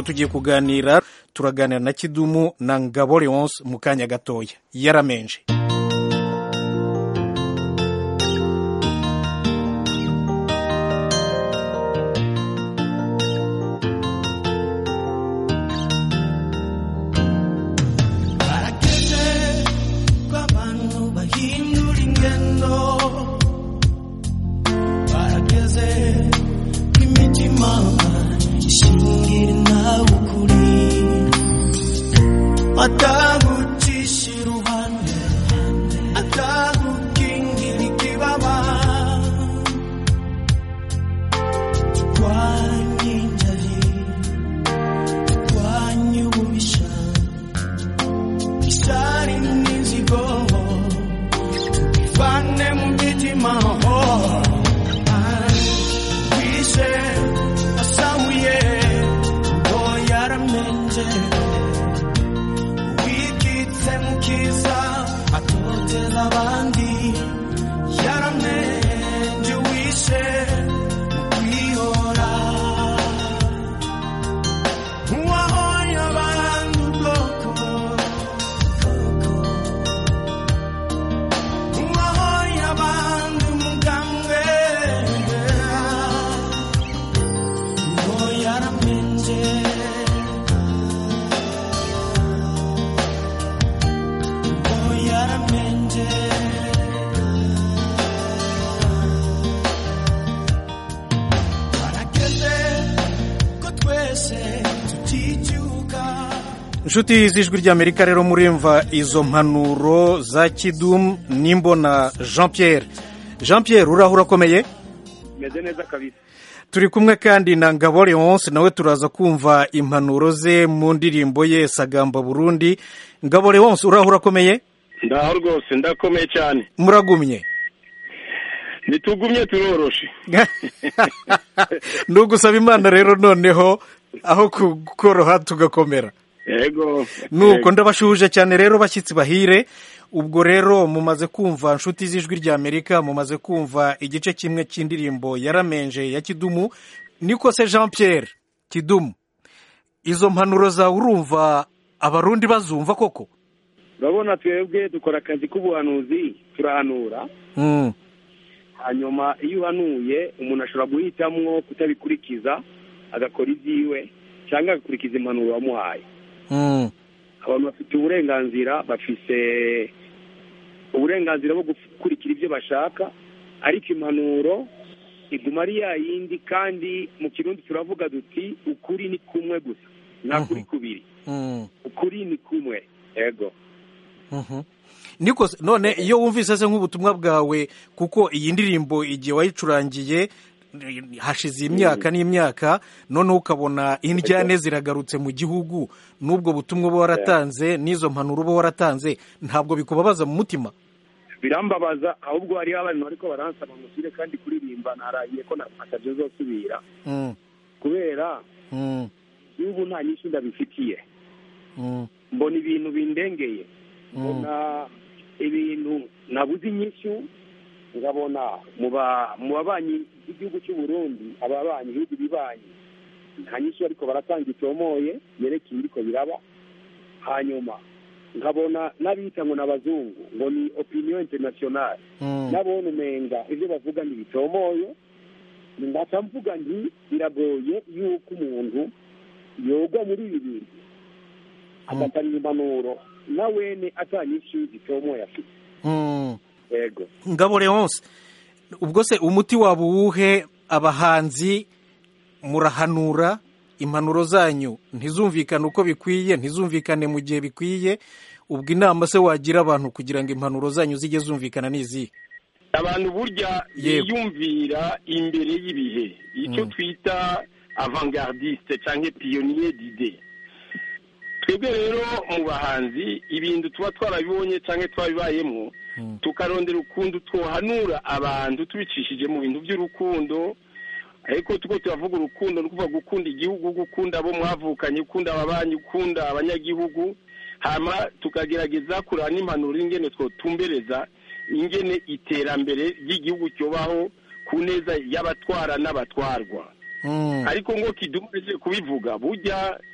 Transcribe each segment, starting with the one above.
ubu tugiye kuganira turaganira na kidumu na ngabo leonce mu kanya gatoya yaramenje barageze ko abantu bahindura ingendo barageze ko imitima ishingira nawe ukuri atagucisha iruhande atagukingira ikibaba turwanye injari turwanye ububisha isari n'inzigo tubivane mu mitima wishe asahuye ngo yaramenje wikitse mu kiza atoteza abandi yaramenje wishe mu kwihora uwahoye abandi ubwoko uwahoye abandi umugambwe ngo yaramenje ngo yaramenje barageze ko twese tuticyuka inshuti z'ijwi ry'amerika rero murimva izo mpanuro za kidumu n'imbona jean pierre jean pierre uraho urakomeye meze neza kabisa turi kumwe kandi na ngabo leonce nawe turaza kumva impanuro ze mu ndirimbo ye sagamba burundi ngabo leonce uraho urakomeye ndaho rwose ndakomeye cyane muragumye ntitugumye turoroshe ni ugusaba imana rero noneho aho kukoroha tugakomera yego nuko ndabashuhuje cyane rero bashyitsi bahire ubwo rero mumaze kumva inshuti z'ijwi ry'amerika mumaze kumva igice kimwe cy'indirimbo yaramenje ya kidumu niko se jean pierre kidumu izo mpanuro zawe urumva abarundi bazumva koko urabona twebwe dukora akazi k'ubuhanuzi turahanura Mm, hanyuma iyo uhanuye umuntu ashobora guhitamwo kutabikurikiza agakora ibyiwe cyangwa agakurikiza impanuro wamuhaye mm, abantu bafite uburenganzira bafise uburenganzira bwo gukurikira ibyo bashaka ariko impanuro iguma ari ya yindi kandi mu kirundi turavuga duti ukuri ni kumwe gusa nta kuri kubiri mm, ukuri ni kumwe yego mhm. niko se- none iyo wumvise se nk'ubutumwa bwawe kuko iyi ndirimbo igihe wayicurangiye eh, hashize imyaka n'imyaka noneho ukabona indyane ziragarutse mu gihugu n'ubwo butumwa uba waratanze n'izo mpanuro uba waratanze ntabwo bikubabaza mu mutima birambabaza ahubwo hariho abantu ariko baransaba musire kandi kuririmba narahiye ko atabyo zosubira Mm, kubera mm, n'ubu nta nyinshi ndabifitiye mm, mbona ibintu bindengeye mm. mbona ibintu nabuze inyishyu nkabona mu ba- mu babanyi b'igihugu cy'u Burundi ababanyi ibihugu bibanyi nta nyishyu ariko baratanga itomoye yerekeye ibiriko biraba hanyuma nkabona n'abita ngo n'abazungu ngo ni opinion internationale Mm. nabona umenga ibyo bavuga ntibitomoye ngaca mvuga nti biragoye yuko umuntu yogwa muri ibi bintu agatanga impanuro na wene atanyinshi zitomoye afite Mm. yego ngabo leonce ubwo se umuti waba uwuhe abahanzi murahanura impanuro zanyu ntizumvikane uko bikwiye ntizumvikane mu gihe bikwiye ubwo inama se wagira abantu kugira ngo impanuro zanyu zijye zumvikana n'izihe abantu burya Yego. biyumvira imbere y'ibihe icyo twita avangardiste cyangwa piyoniye dide twebwe rero mu bahanzi ibintu tuba twarabibonye cyangwa twabibayemo tukarondera ukuntu twohanura abantu tubicishije mu bintu by'urukundo ariko tuko turavuga urukundo ni ukuvuga gukunda igihugu gukunda abo mwavukanye gukunda ababanyi gukunda abanyagihugu hama tukagerageza kureba n'impanuro ingene twotumbereza ingene iterambere ry'igihugu cyobaho ku neza y'abatwara n'abatwarwa Mm. ariko ngo kidumaze kubivuga burya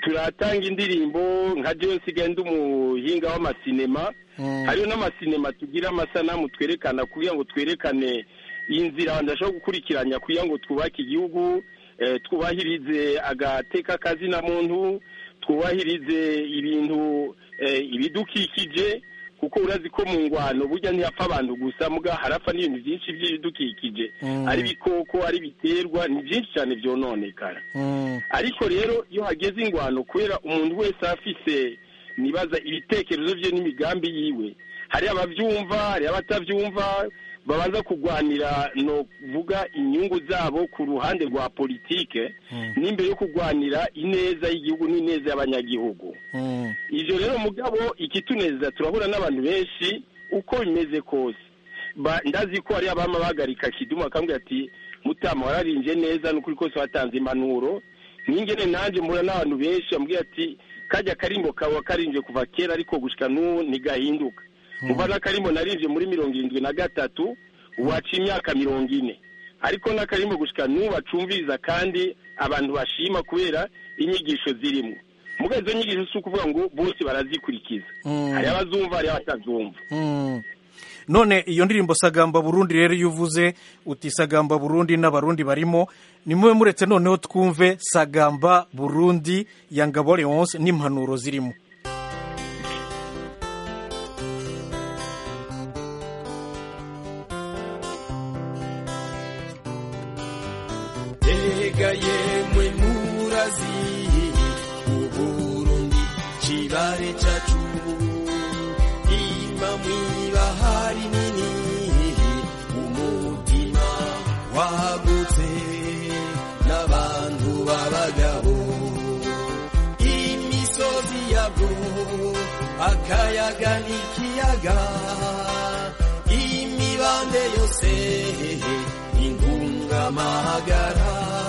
turatanga indirimbo nka jewe nsigaye ndi umuhinga w'amasinema Mm. hariho n'amasinema tugira amasanamu twerekana kugira ngo twerekane inzira abantu bashobora gukurikiranya kugira ngo twubake igihugu eh, twubahirize agateka kazina muntu twubahirize ibintu eh, ibidukikije kuko urazi ko mu ngwano burya ntihapfa abantu gusa muga harapfa n'ibintu byinshi by'ibidukikije Mm. ari ibikoko ari ibiterwa ni byinshi cyane byononekara Mm. ariko rero iyo hageze ingwano kubera umuntu wese afise nibaza ibitekerezo bye n'imigambi yiwe hari ababyumva hari abatabyumva babanza kurwanira no vuga inyungu zabo ku ruhande rwa politike n'imbere yo kurwanira ineza y'igihugu n'ineza y'abanyagihugu Mm. ivyo rero mugabo ikituneza turahura n'abantu benshi uko bimeze kose Ba- ndazi ko hari abama bahagarika kidumu akambwira ati mutama wararinje neza n'ukuri kose watanze impanuro nkingene nanje mpura n'abantu benshi bambwira ati kajya karimbo kawe wakarinje kuva kera ariko gushika n'ubu ntigahinduka muva n'akarimbo narinje muri mirongo irindwi na gatatu waca imyaka mirongo ine ariko n'akarimbo gushika n'ubu bacumviriza kandi abantu bashima kubera inyigisho zirimo muga izo nyigisho si ukuvuga ngo bose barazikurikiza Mm. hari abazumva hari abatazumva Mm. none iyo ndirimbo sagamba burundi rero iyo uvuze uti sagamba burundi n'abarundi barimo nimube muretse noneho twumve sagamba burundi ya ngabo leonce n'impanuro zirimo Ega yemwe murazi Uburundi kibare cacu Ima mwibahari nini Umutima wagutse N'abantu b'abagabo Imisozi yabwo Akayaga n'ikiyaga Imibande yose ingungamahagara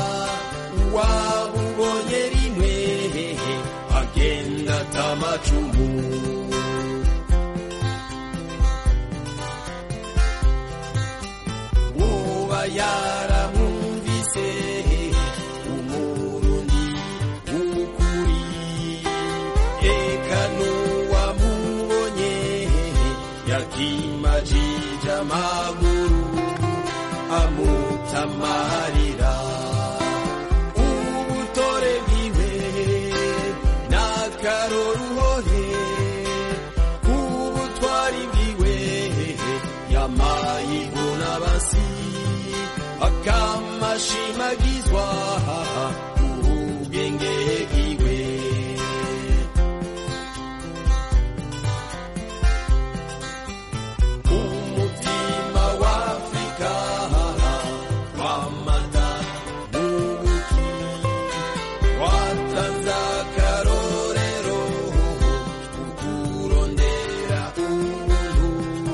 wabubonye rimwe agenda atamacumu woba yaramwumvise umurundi w'ukuri eka n'uwamubonye yakimajije amaguru amutamarira ubutore bwiwe n'akaroruhore ubutwari bwiwe yamayibona basi akamashimagizwa ubwenge bwiwe umutima w'afurika wamata n'ubuki watanze akarorero ukurondera ubuntu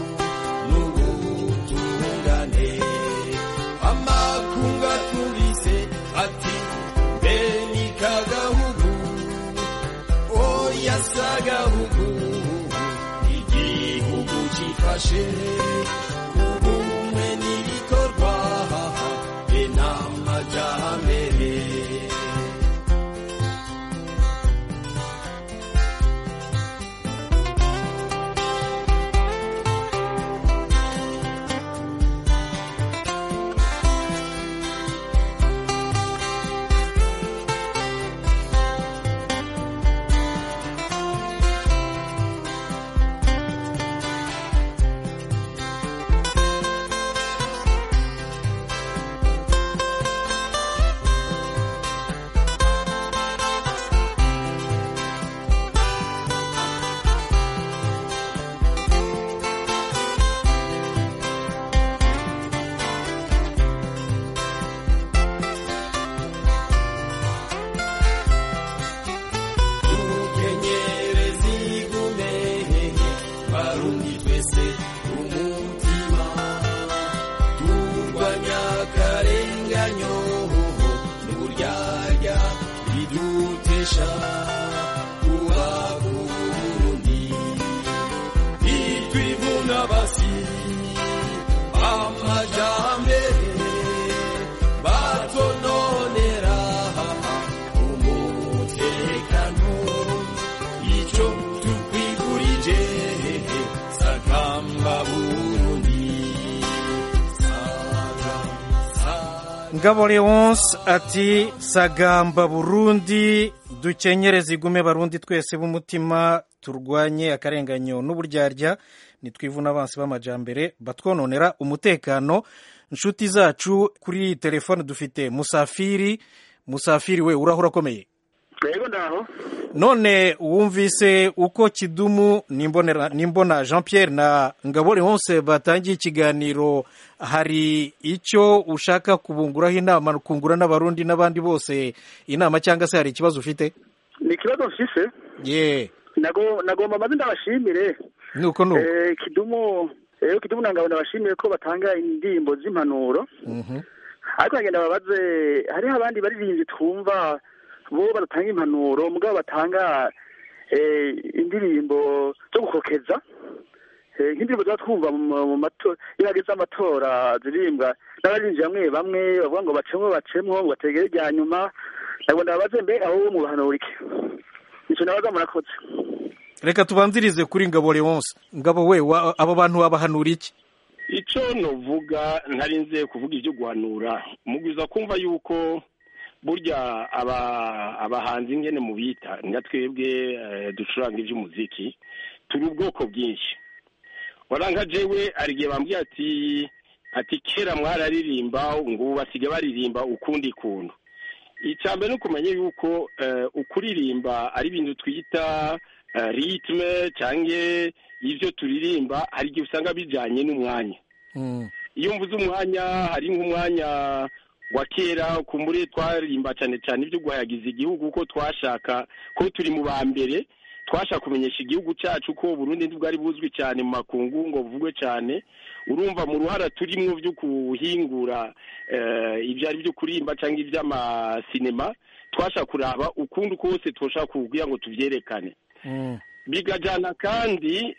n'ubutungane amakunga tubise ati mbe ni kagahugu oya si agahugu igihugu gifashe ubumwe n'ibikorwa be n'amajyambere tukenyere zigume barundi twese umutima turwanya akarenganyo n'uburyarya bidutesha kuba uburundi bitwivuna basi amajambere batononera umutekano ngabo leonce ati sagamba burundi dukenyere zigume barundi twese b'umutima turwanye akarenganyo n'uburyarya nitwivuna abansi b'amajambere batwononera umutekano inshuti zacu kuri telefone dufite musafiri musafiri we urahura akomeye yego ndaho none wumvise uko kidumu nimbonera nimbona jean pierre na ngabo leonce batangiye ikiganiro hari icyo ushaka kubunguraho inama kungura n'abarundi n'abandi bose inama cyangwa se hari ikibazo ufite ni ikibazo mfise ye nago nagomba maze ndabashimire nuko nuko Eh, kidumu rero kidumu na ngabo ndabashimire ko batanga indirimbo z'impanuro Mhm. ariko bagenda babaze hariho abandi baririmbyi twumva bo badatanga impanuro mugabo batanga eh, indirimbo zo gukokeza Eh, nk'indirimbo tuba twumva mu mu mato iyo hageze amatora zirimbwa n'abaririmbyi bamwe bamwe bavuga ngo bacemwo bacemwo ngo bategere irya nyuma ntabwo ndababaze mbe aho mu bahanura iki nicyo nabaza murakoze reka tubanzirize kuri ngabo leonce ngabo we wa- abo bantu babahanura iki icyo nuvuga ntarinze kuvuga ibyo guhanura mugwiza kumva yuko burya aba abahanzi ngene mu bita nga twebwe eh, ducuranga iby'umuziki turi ubwoko bwinshi waranga jewe hari igihe bambwiye ati ati kera mwararirimba ngo ubu basigaye baririmba ukundi kuntu icya mbere ni ukumenya yuko eh, ukuririmba ari ibintu twita eh, ritme cyangwa ibyo turirimba hari igihe usanga bijyanye n'umwanya Mm. iyo mvuze umwanya hari nk'umwanya wa kera kumbure twarimba cyane cyane ibyo guhayagiza igihugu ko twashaka ko turi mu ba mbere twashaka kumenyesha igihugu cyacu ko Burundi ntibwari buzwi cyane mu makungu ngo buvugwe cyane urumva mu ruhara turimo byo kuhingura eh, ibyo ari byo kurimba cyangwa iby'amasinema twashaka kuraba ukundi kose twoshaka kugira ngo tubyerekane Mm. bigajyana kandi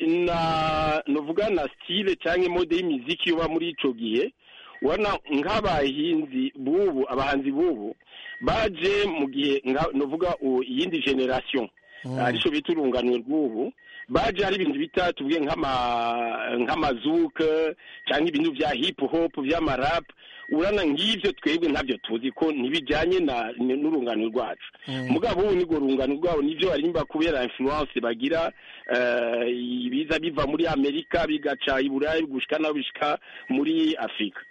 na nuvuga na style cyangwa mode y'imiziki uba muri ico gihe ubona nk'abahinzi bubu abahanzi bubu baje mu gihe nka- nuvuga u- iyindi generation arico bita urunganwe rw'ubu baje hari ibintu bita tuvuge nk'ama nk'amazuke cyangwa ibintu bya hip hop by'amarap urana nk'ivyo twebwe ntabyo tuzi ko ntibijyanye na n'urungano rwacu mugabo ubu nirwo rungano rwabo nivyo barimba kubera influence bagira eh, ibiza biva muri amerika bigaca i burayi gushika naho bishika muri afurika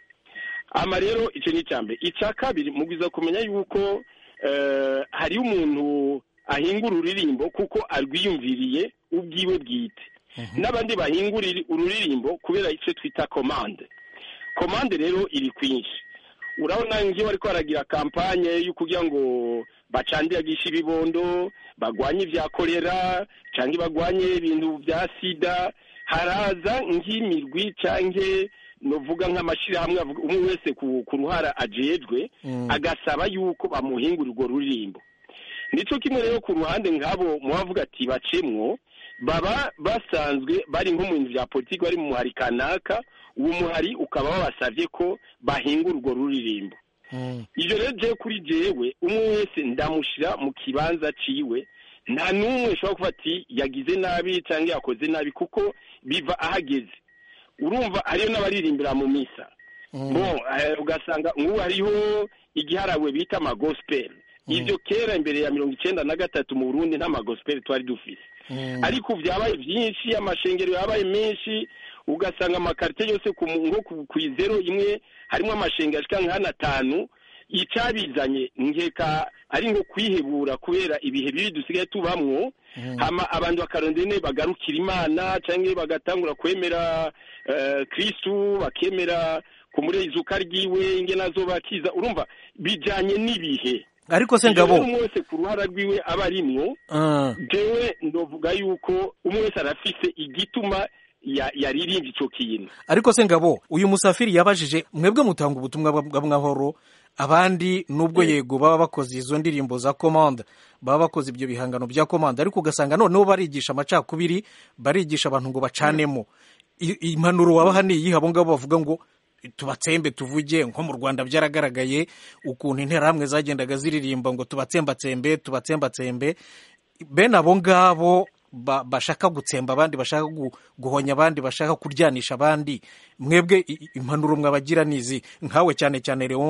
ama rero icyo ni icya mbere icya kabiri mugwiza kumenya yuko eh, hariyo umuntu ahingura ururirimbo kuko arwiyumviriye ubwiwe bwite n'abandi bahingura iri- ururirimbo kubera icyo twita komande komande rero iri kwinshi urabona ngiyo bariko baragira kampanye yo kugira ngo bacandagishe ibibondo bagwanye ibya kolera cyangwa bagwanye ibintu bya sida haraza nk'imirwi canke novuga nk'amashyirahamwe avuga- umwe wese ku, ku ruhara ajejwe agasaba yuko bamuhingura urwo ruririmbo nico kimwe rero ku ruhande nk'abo mubavuga ati bacemwo baba basanzwe bari nko mu bintu bya politiki bari mu muhari kanaka uwo muhari ukaba wabasavye ko bahingura urwo ruririmbo Mm. ivyo rero jewe kuri jewe umwe wese ndamushira mu kibanza ciwe nta n'umwe ushobora kuvuga ati yagize nabi cyangwa yakoze nabi kuko biva ahageze urumva hariyo n'abaririmbira mu misa bo eh, ugasanga nk'ubu hariho igiharawe bita amagospel ivyo kera imbere ya mirongo icenda na gatatu mu burundi nta magospel twari dufise ariko ubu byabaye byinshi amashengero yabaye menshi ugasanga amakarite yose ku mu- nko ku- ku izero imwe harimo amashengero ashika nk'ane atanu icabizanye nkeka ari nko kwihebura kubera ibihe bibi dusigaye tubamwo hama abantu bakarondera ne bagarukira imana cyangwa bagatangura kwemera eh, kristu bakemera ku murezuka ryiwe ingene azobakiza urumva bijanye n'ibihe ariko se Ivyo rero ngabo umwe wese ku ruhara rwiwe aba arimwo Ah. jewe ndovuga yuko umwe wese arafise igituma ya- yaririmbye ico kintu ariko se ngabo uyu musafiri yabajije mwebwe mutanga ubutumwa bwa- bw'amahoro abandi nubwo yego baba bakoze izo ndirimbo za komanda baba bakoze ibyo bihangano bya komanda ariko ugasanga noneho barigisha amacakubiri barigisha abantu ngo bacanemo I- impanuro wabaha ni iyihe abo ngabo bavuga ngo tubatsembe tuvuge nko mu rwanda byaragaragaye ukuntu interahamwe zagendaga ziririmba ngo tubatsembatsembe tubatsembatsembe bene abo ngabo ba- bashaka gutsemba abandi bashaka gu- guhonya abandi bashaka kuryanisha abandi mwebwe i- i- impanuro mwabagira nizi nkawe cyane cyane leonce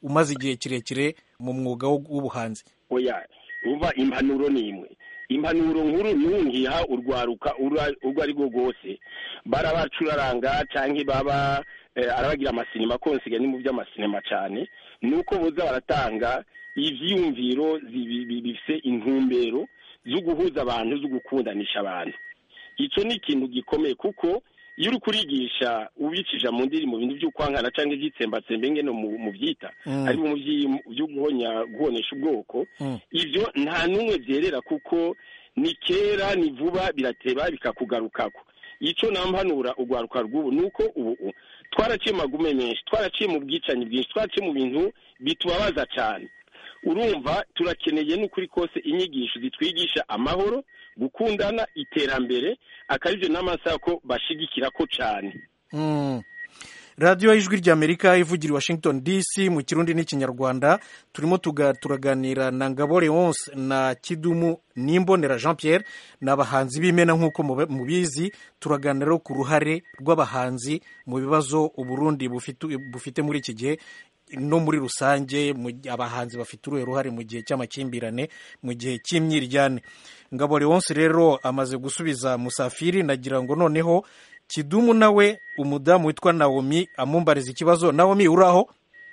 umaze igihe kirekire mu mwuga wo- w'ubuhanzi oya uva impanuro ni imwe impanuro nkuru ntungiha urwaruka ura- urwo ari rwo rwose barabacuraranga cyangwa baba eh, arabagira amasinema konsiga ni mu by'amasinema cyane ni uko boza baratanga ivyiyumviro zibi- bi- bifise intumbero zo guhuza abantu zo gukundanisha abantu icyo ni ikintu gikomeye kuko iyo uri kurigisha ubicisha mu ndiri mu bintu by'ukwankana cyangwa ibyitsembatsembe ngene mu mu byita Mm. ari mu vyi- byo guhonya guhonesha ubwoko Mm. ibyo nta n'umwe byerera kuko ni kera ni vuba birateba bikakugarukako icyo nampanura urwaruka rw'ubu ni uko ubu twaraciye mu magume menshi twaraciye mu bwicanyi bwinshi twaraciye mu bintu bitubabaza cyane urumva turakeneye n'ukuri kose inyigisho zitwigisha amahoro gukundana iterambere akaribyo n'amasaha ko bashigikira ko cyane Mm. radiyo y'ijwi ry'amerika ivugira i washington dc mu kirundi n'ikinyarwanda turimo tuga- turaganira na ngabo leonce na kidumu n'imbonera jean pierre ni abahanzi b'imena nk'uko mube- mubizi turaganira rero ku ruhare rw'abahanzi mu bibazo uburundi bufite bufite muri iki gihe no muri rusange mu- abahanzi bafite uruhe ruhare mu gihe cy'amakimbirane mu gihe cy'imyiryane ngabo leonce rero amaze gusubiza musafiri nagira ngo noneho kidumu nawe umudamu witwa nawomi amumbariza ikibazo nawomi uraho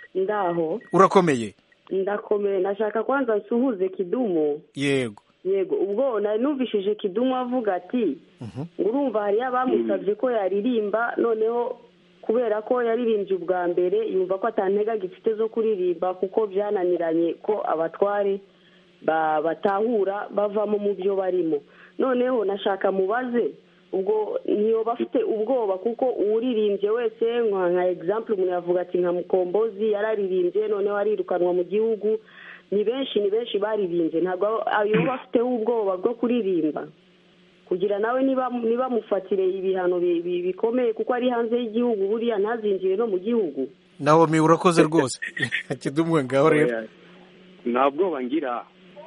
ndaho urakomeye ndakomeye nashaka kwanza nsuhuze kidumu yego yego ubwo nari numvishije kidumu avuga ati urumva hariyo abamusabye ko yaririmba noneho kubera ko yaririmbye ubwa mbere yumva ko atantega gifite zo kuririmba kuko byananiranye ko abatware ba- batahura bavamo mu byo barimo noneho nashaka mubaze ubwo ntiyoba afite ubwoba kuko uwuririmbye wese nka nka egisampure umuntu yavuga ati nka mukombozi yararirimbye noneho arirukanwa mu gihugu ni benshi ni benshi baririmbye ntabwo yoba afiteho ubwoba bwo kuririmba kugira nawe niba nibamufatire ibihano bi- bi- bikomeye kuko ari hanze y'igihugu buriya ntazinjire no mu gihugu nawomi urakoze rwose kidumu ngaho rero nta bwoba ngira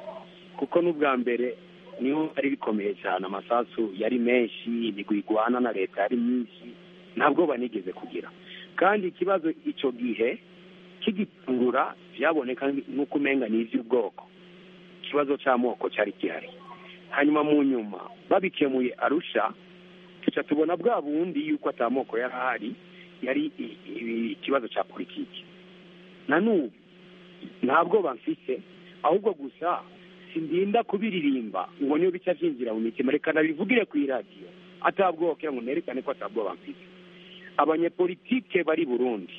kuko n'ubwa mbere niho ari bikomeye cyane amasasu yari menshi imigwi igwana na leta yari myinshi nta bwoba nigeze kugira kandi ikibazo icyo gihe kigitungura byaboneka nk'uko umenga ni iby'ubwoko ikibazo cy'amoko cyari gihari hanyuma mu nyuma babikemuye arusha tuca tubona bwa bundi yuko atamoko yari ahari yari i- i- ikibazo cya politiki na n'ubu nta bwoba mfise ahubwo gusa sindinda kubiririmba ngo niyo bica byinjira mu mitima reka nabivugire ku iradiyo atabwoba kugira ngo nerekane ko atabwoba mfite abanyepolitike bari burundi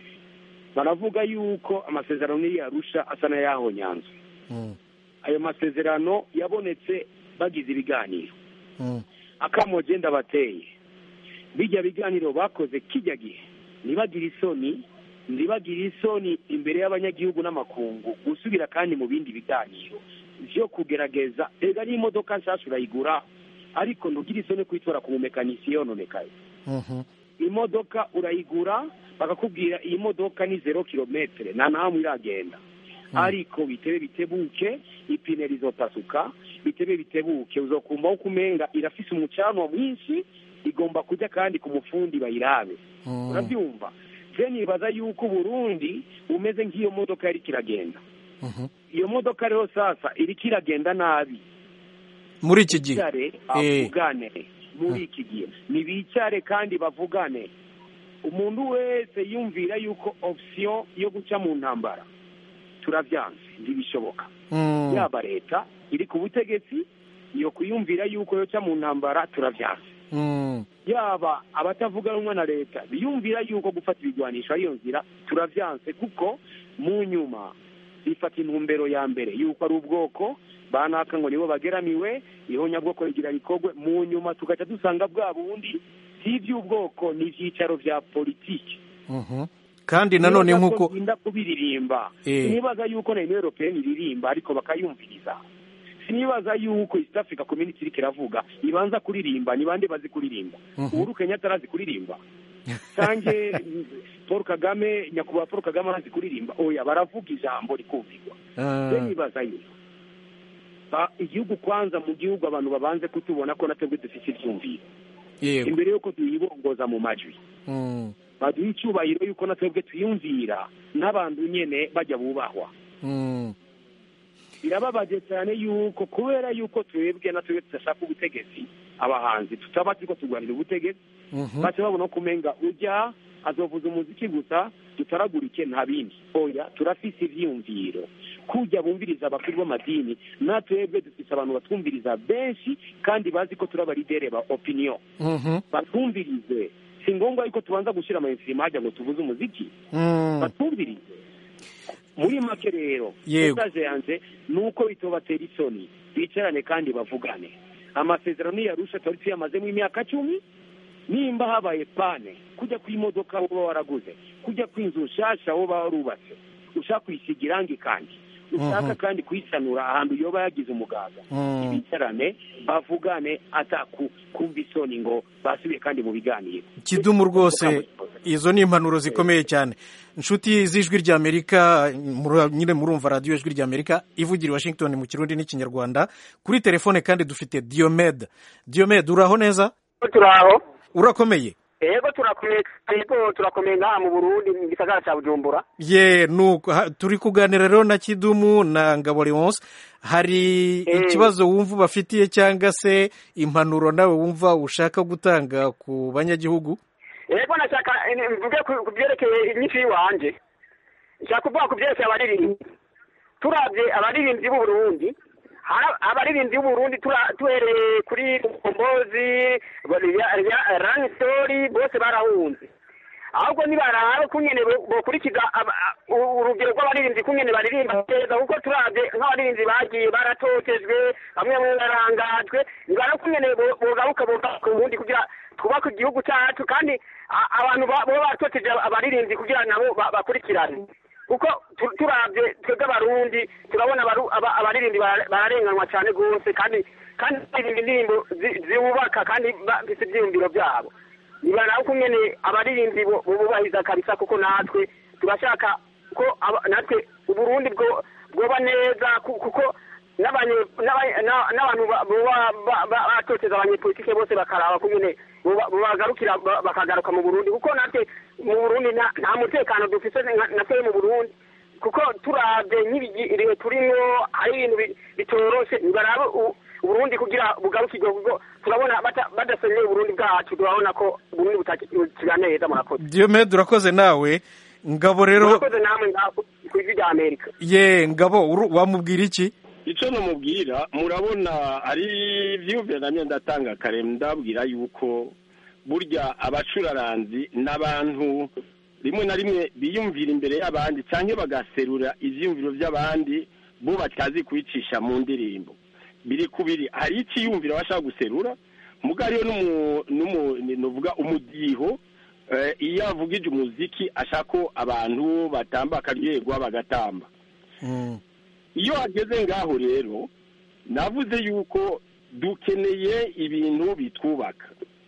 baravuga yuko amasezerano y'arusha asa n'ayahonyanzwe Mm, ayo masezerano yabonetse bagize ibiganiro mm, akamoje ndabateye bijya biganiro bakoze kijya gihe ntibagire isoni ntibagire isoni imbere y'abanyagihugu n'amakungu gusubira kandi mu bindi biganiro byo kugerageza ega n'imodoka nshyashya urayigura ariko ntugire isoni kuyitora ku mumekanisiye yononekaye mhm, imodoka urayigura bakakubwira iyi modoka ni zero kilometere nta ntahamwe iragenda ariko bitebe bitebuke ipine rizopasuka bitebe bitebuke uzokumva ko umenga irafise umucanwa mwinshi igomba kujya kandi ku mufundi bayirabe mm. urabyumva je nibaza yuko uburundi bumeze nk'iyo modoka yariko iragenda Mhm. iyo modoka rero sasa iriko iragenda nabi muri iki gihe bicare Eh. bavugane muri iki gihe ntibicare kandi bavugane umuntu wese yumvira yuko option yo guca mu ntambara turavyanze ntibishoboka Mm, yaba leta iri ku butegetsi iyo kuyumvira yuko yoca mu ntambara turavyanze mm, yaba abatavuga rumwe na leta biyumvira yuko gufata ibigwanisho ariyo nzira turavyanse kuko mu nyuma bifata intumbero ya mbere yuko ari ubwoko banaka ngo nibo bageramiwe ihonyabwoko rigira rikorwe mu nyuma tugaca dusanga bwa bundi si iby'ubwoko ni ibyicaro vya politiki mhm. kandi nanone nk'uko nda kubiririmba Eh. sinibaza yuko na union européenne iririmba ariko bakayumviriza sinibaza yuko east africa community iriko iravuga ibanza kuririmba ni bande bazi kuririmba Mhm. uhuru kenyatta arazi kuririmba canke mm, paul kagame nyakubahwa paul kagame arazi kuririmba oya baravuga ijambo rikumvirwa Ah, je nibaza yuko Ba- igihugu kwanza mu gihugu abantu babanze kutubona ko natwebwe dufise ivyumviro yego imbere yuko tuyibongoza mu majwi Mm, baduha icyubahiro yuko na twebwe twiyumvira n'abantu nyene bajya bubahwa Mm. birababaje cyane yuko kubera yuko twebwe na twebwe tudashaka ubutegetsi abahanzi tutaba turiko turwanira ubutegetsi Mhm. baca babona ko umenga ujya azovuza umuziki gusa tutaragurike nta bindi oya turafise ivyiyumviro kujya bumviriza abakuru b'amadini na twebwe dufise abantu batwumviriza benshi kandi bazi ko turi abaridere ba opinion Mhm. batwumvirize si ngombwa yuko tubanza gushyira amainstrima hajya ngo tuvuze umuziki Mm. batwumvirize muri make rero Yego. message yanje ni uko bitobatera isoni bicarane kandi bavugane amasezerano yarusha twari tuyamazemo imyaka cumi nimba habaye pane kujya ku imodoka woba waraguze kujya ku inzu nshasha woba warubatse ushaka kuyisiga irangi kandi ushaka Mhm. kandi kuyisanura ahantu yoba yagize umugaga Mm. bicarane bavugane ataku kumva isoni ngo basubiye kandi mu biganiro kidumu rwose izo ni impanuro zikomeye cyane inshuti z'ijwi ry'amerika mura- nyine murumva radiyo ijwi ry'amerika ivugira i washington mu kirundi n'ikinyarwanda kuri telefone kandi dufite diomed diomed uraho neza turaho urakomeye yego turakomeye yego turakomeye ngaha mu burundi mu gisagara cya bujumbura ye nuko ha- turi kuganira rero na kidumu na ngabo leonce hari Eh. ikibazo wumva ubafitiye cyangwa se impanuro nawe wumva ushaka gutanga ku banyagihugu yego nashaka eh, mvuge ku- ku byerekeye inyinshi y'iwanje nshaka kuvuga ku byerekeye abaririmbyi turabye abaririmbyi b'u Burundi hari abaririmbyi b'u Burundi tura- tuhereye kuri kombozi ranistori bose barahunze ahubwo nibaraba kungene bo- bokurikiza aba- a- u- urugero rw'abaririmbyi kungene baririmba neza kuko turabye nk'abaririmbyi bagiye baratotejwe bamwe bamwe barangajwe nibara kungene bo- bogaruka bogaruka ku bundi kugira twubake igihugu cyacu kandi a- abantu ba- baba batoteje abaririmbyi kugira nabo ba- bakurikirane kuko tu- turabye twebwe abarundi turabona abaru- aba- abaririmbyi bara- bararenganwa cyane rwose kandi kandi baririmba indirimbo zi- ziwubaka kandi bafite ibyiyumviro byabo nibaraba uko nyene abaririmbyi bo- bubahiriza kabisa kuko natwe turashaka ko aba- natwe uburundi bwo bwoba neza ku- kuko n'abanye- n'aba- na- n'abantu ba- boba ba- ba- batoteza abanyepolitike bose bakaraba ko nyene boba- bobagarukira ba- bakagaruka mu burundi kuko natwe mu burundi nta nta mutekano dufise nka- natwe mu burundi kuko turabye nk'ibihe turimwo hari ibintu bi- bitoroshe nibarabe u- uburundi kugira bugarukirwe kuko turabona bata- badasenyeye uburundi bwacu turabona ko uburundi butakira neza murakoze diomed urakoze nawe ngabo rero murakoze namwe ngaho ku ijwi rya amerika ye ngabo uru- wamubwira iki icyo namubwira murabona ari ibyiyumviro namwe ndatanga kare ndabwira yuko burya abacuraranzi n'abantu rimwe na rimwe biyumvira imbere y'abandi cyangwa bagaserura ibyiyumviro by'abandi bo batazi kubicisha mu ndirimbo biri kubiri hari ikiyumviro bashaka guserura muga hariyo n'umu- n'umu- ni- nuvuga umudiho eh, iyo avugije umuziki ashaka ko abantu batamba akaryoherwa bagatamba Mm. iyo hageze ngaho rero navuze yuko dukeneye ibintu bitwubaka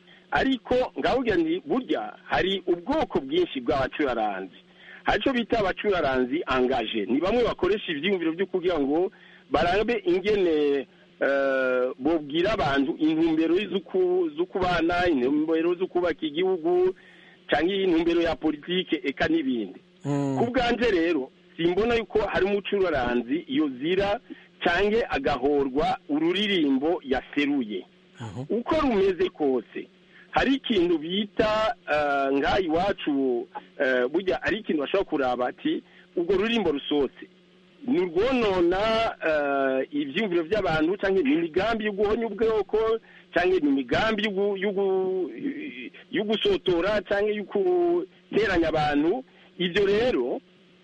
ariko ngavuga nti burya hari ubwoko bwinshi bw'abacuraranzi hari icyo bita abacuraranzi angaje ni bamwe bakoresha ibyiyumviro byo kugira ngo barabe ingene eh, bobwira abantu intumbero z'uku- z'ukubana intumbero zo kubaka igihugu cyangwa intumbero ya politike eka n'ibindi Mm. ku bwanjye rero simbona yuko hari umucuraranzi iyo zira cyangwa agahorwa ururirimbo yaseruye uko rumeze kose hari ikintu bita eh, ngaha iwacu eh, burya ari ikintu bashobora kuraba ati urwo rurimbo rusohotse ni urwonona eh, ibyiyumviro by'abantu cyangwa ni imigambi yo guhonya ubwoko cyangwa ni imigambi yo gu- yo gu- yo gusotora cyangwa yo guteranya abantu ibyo rero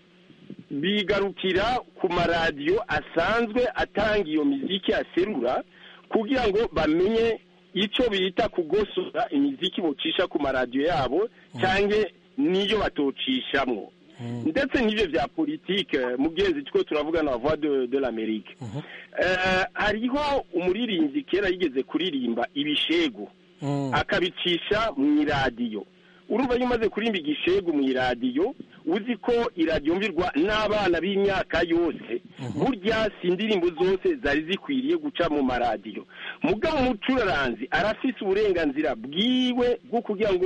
bigarukira ku maradiyo asanzwe atanga iyo miziki aserura kugira ngo bamenye icyo bita kugosora imiziki bocisha ku maradiyo yabo cyangwa n'iyo batocishamo ndetse n'ibyo bya politike mugenzi two turavuga na voix de, de l'amerique Eh, hariho umuririmbyi kera yigeze kuririmba ibishegu Mm. akabicisha mu iradiyo urumva iyo umaze kurimba igishegu mu iradiyo uzi ko iradiyo mvirwa n'abana b'imyaka yose burya si indirimbo zose zari zikwiriye guca mu maradiyo mugabo umucuraranzi arafise uburenganzira bwiwe bwo kugira ngo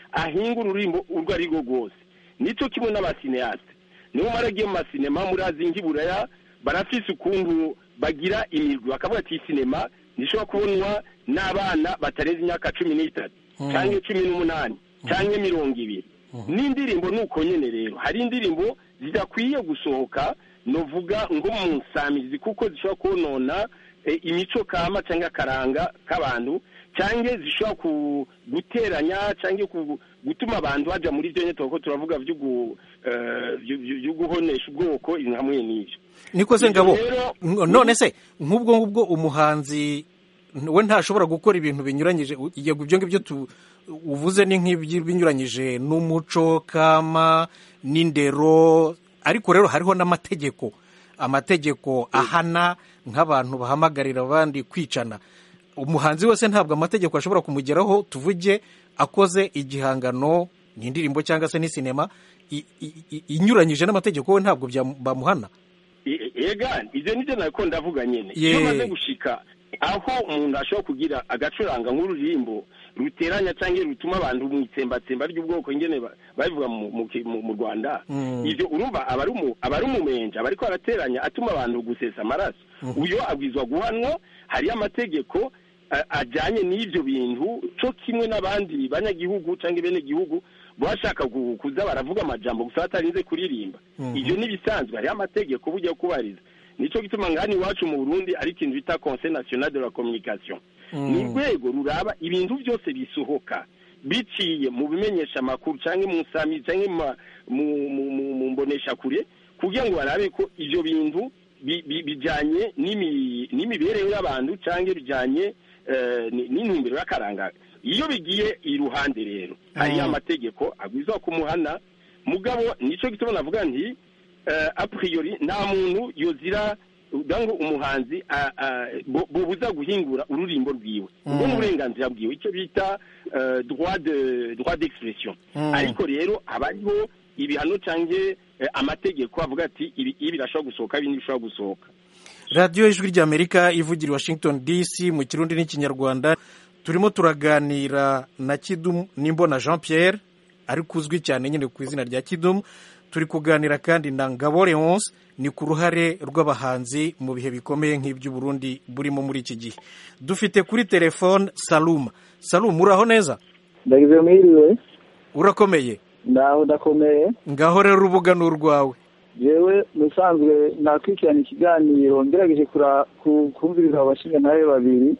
ahinga ururimbo urwo ari rwo rwose nicyo kimwe n'abasineyase niyo maragiye mu masinema murazi nk'iburaya barafise ukuntu bagira imirwi bakavuga ati sinema ntishobora kubonwa n'abana batarenze imyaka cumi n'itatu cyangwa cumi n'umunani cyangwa mirongo ibiri n'indirimbo ni uko nyine rero hari indirimbo zidakwiye gusohoka novuga ngo mu nsamizi kuko zishobora konona eh, imico kama cyangwa akaranga k'abantu cyangwa zishobora ku- guteranya cyangwa ku- gutuma abantu baja muri byo nyine kuko turavuga byo gu- eh, byo- byo- byo guhonesha ubwoko ibintu hamwe n'ibyo niko se ngabo Rero- n- none se nk'ubwo ngubwo umuhanzi we ntashobora gukora ibintu binyuranyije u- yego ibyo ngibyo tu- uvuze ni nk'ibinyuranyije n'umuco kama n'indero ariko rero hariho n'amategeko amategeko ahana nk'abantu bahamagarira abandi kwicana umuhanzi wese ntabwo amategeko ashobora kumugeraho tuvuge akoze igihangano ni indirimbo cyangwa se ni sinema i- i- i- inyuranyije n'amategeko we ntabwo byamu- bamuhana E- ega ibyo nibyo nako ndavuga nyine Ye. iyo umaze gushika aho umuntu ashobora kugira agacuranga nk'ururirimbo ruteranya cyangwa rutuma abantu mu itsembatsemba ry'ubwoko nyine ba- babivuga mu- mu mu- mu rwanda Mm. ibyo urumva aba ari umu- aba ari umumenja aba ariko arateranya atuma abantu gusesa amaraso uyo abwizwa guhanwa hariyo amategeko a- ajyanye n'ibyo bintu cyo kimwe n'abandi banyagihugu cyangwa benegihugu bashaka gu- kuza baravuga amajambo gusa batarinze kuririmba ibyo n'ibisanzwe hariho amategeko bujya kubariza nicyo gituma ngani iwacu mu burundi ari ikintu bita conseil national de la communication ni urwego ruraba ibintu byose bisohoka biciye mu bimenyesha amakuru cyangwa mu nsami cyangwa mu ma- mu- mu- mu- mu mboneshakure kugira ngo barabe ko ibyo bintu bi- bi- bijyanye n'imi- n'imibereho y'abantu cyangwa bijyanye eh, ni- n'intumbero y'akaranga iyo bigiye iruhande rero hariyo amategeko agwiza kumuhana mugabo nicyo gituma navuga nti eh, a priori nta muntu yozira ngo umuhanzi a- a- bo- bobuza guhingura ururimbo rwiwe ubwo ni uburenganzira bwiwe icyo bita eh, droit de droit d'expression ariko rero haba hariho ibihano cyangwa eh, amategeko avuga ati ibi ibi birashobora gusohoka ibi ntibishobora gusohoka radiyo ijwi ry'amerika ivugira i washington dc mu kirundi n'ikinyarwanda turimo turaganira na kidumu n'imbona jean pierre ariko uzwi cyane nyine ku izina rya kidumu turi kuganira kandi na ngabo leonce ni ku ruhare rw'abahanzi mu bihe bikomeye nk'iby'uburundi burimo muri iki gihe dufite kuri telefone saluma saluma uraho neza ndagize mwiriwe urakomeye ndaho ndakomeye ngaho rero urubuga ni urwawe yewe musanzwe nakurikirana ikiganiro ngerageje kura- ku- kumviriza abashinga nawe babiri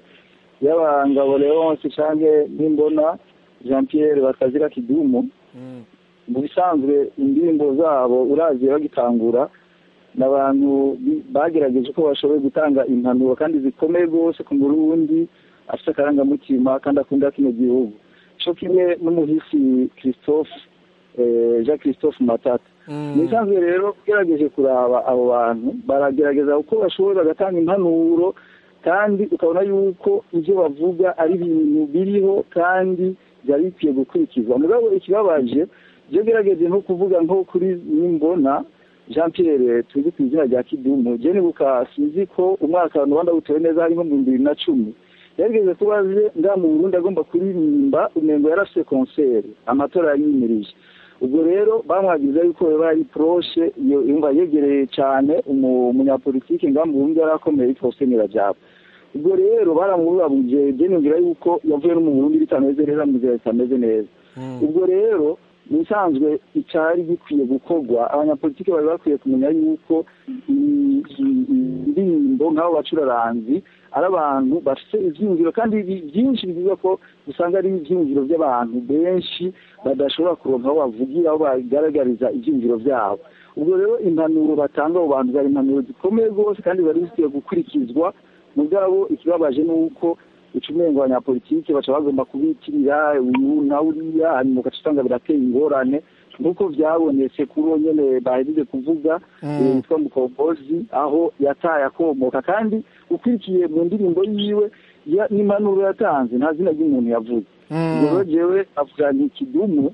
yaba ngabo leonce canke n'imbona jean pierre batazira kidumu mu bisanzwe indirimbo zabo uraziye bagitangura ni abantu bi- bagerageje ko bashoboye gutanga impanuro kandi zikomeye rwose ku murundi afite akarangamutima kandi akunda kino gihugu co kimwe n'umuhisi christophe eh, jean christophe matata mu bisanzwe rero ugerageje kuraba abo bantu baragerageza uko bashoboye bagatanga impanuro kandi ukabona yuko ibyo bavuga ari ibintu biriho kandi byari bikwiye gukurikizwa mugabo ikibabaje ibyo gerageje nko kuvuga nko kuri nimbona jean pierre tuzi ku izina rya kidumu je nibuka sinzi ko umwaka rwanda wutewe neza harimo mu bibiri na cumi yarigeze kuba aje nga mu burundi agomba kuririmba umengo yarafise konseri amatora yari yimirije ubwo rero bamwagiza yuko yaba ari poroshe iyo yumva yegereye cyane umu- umunyapolitike nga mu burundi yari akomeye yitwa hussein rajab ubwo rero baramubabuje byenumvira yuko yavuye no mu burundi bitameze neza mu nzira zitameze neza ubwo rero mu bisanzwe icyari gikwiye gukorwa abanyapolitiki bari bakwiye kumenya yuko i- i- indirimbo nk'abo bacuraranzi ari abantu bafite ibyiyumviro kandi bi- byinshi bivuga ko usanga ari ibyiyumviro by'abantu benshi badashobora kuronka aho bavugira aho bagaragariza ibyiyumviro byabo ubwo rero impanuro batanga abo bantu zari impanuro zikomeye rwose kandi bari zikwiye gukurikizwa mugabo ikibabaje ni uko ucumengo abanyapolitike baca bagomba kubitirira uyu na uriya hanyuma ugaca usanga birateye ingorane nk'uko byabonetse kuri uwo nyene bahejeje kuvuga eh, witwa mukombozi aho yataye akomoka kandi ukurikiye mu ndirimbo yiwe ya- n'impanuro yatanze nta zina ry'umuntu yavuze ubwo rero jewe avuga ni kidumu